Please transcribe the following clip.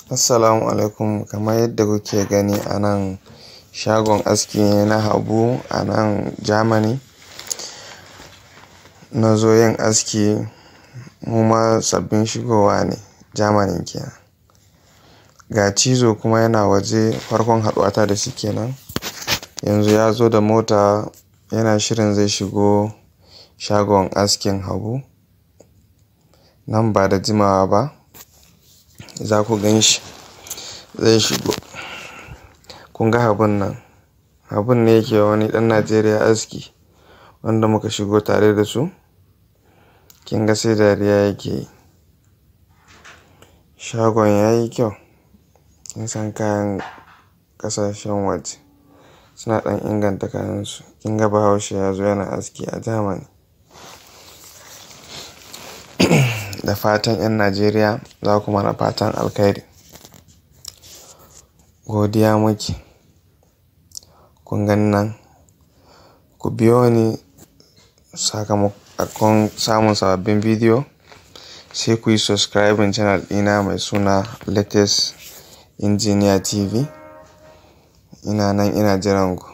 Assalamu alaikum kamar yadda kuke gani a nan shagon aski ne na Habu a nan Germany. Na zo yin aski mu ma sabbin shigowa ne Germany kenan. Ga cizo kuma yana waje farkon haɗuwata da shi kenan. Yanzu ya zo da mota yana shirin zai shigo shagon askin Habu. Nan ba da jimawa ba za ku gan shi zai shigo. Kun ga Habun nan? Habun ne yake wa wani ɗan Najeriya aski wanda muka shigo tare da su. Kin ga sai dariya yake yi. Shagon yayi kyau. Kin san kayan ƙasashen waje suna ɗan inganta kayansu. Kin ga Bahaushe ya zo yana aski a Germany. Da fatan 'yan Najeriya za ku mana fatan alkhairi. Godiya muke. Kun gan nan ku biyo ni sakamakon samun sababbin bidiyo sai kuyi subscribing channel ɗina mai suna Latest Engineer TV. Ina nan ina jiran ku.